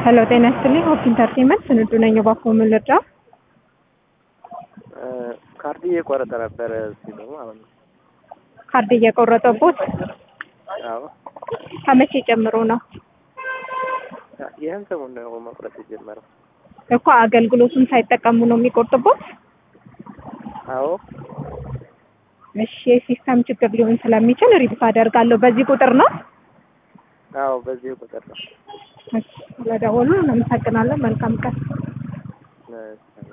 ሄሎ ጤና ይስጥልኝ ሆፕ ኢንተርቴንመንት ስንዱ ነኝ። እባክዎ ምን ልርዳው? ካርድ እየቆረጠ ነበረ ሲሉ ማለት ነው። ካርድ እየቆረጠቦት አዎ ከመቼ ጀምሮ ነው ይህን ሰሞን ነው መቁረጥ የጀመረው። እኮ አገልግሎቱን ሳይጠቀሙ ነው የሚቆርጥቦት? አዎ እሺ የሲስተም ችግር ሊሆን ስለሚችል ሪፖርት አደርጋለሁ። በዚህ ቁጥር ነው? አዎ በዚህ ቁጥር ነው። እሺ ስለደወሉ እናመሰግናለን። መልካም ቀን። እሺ።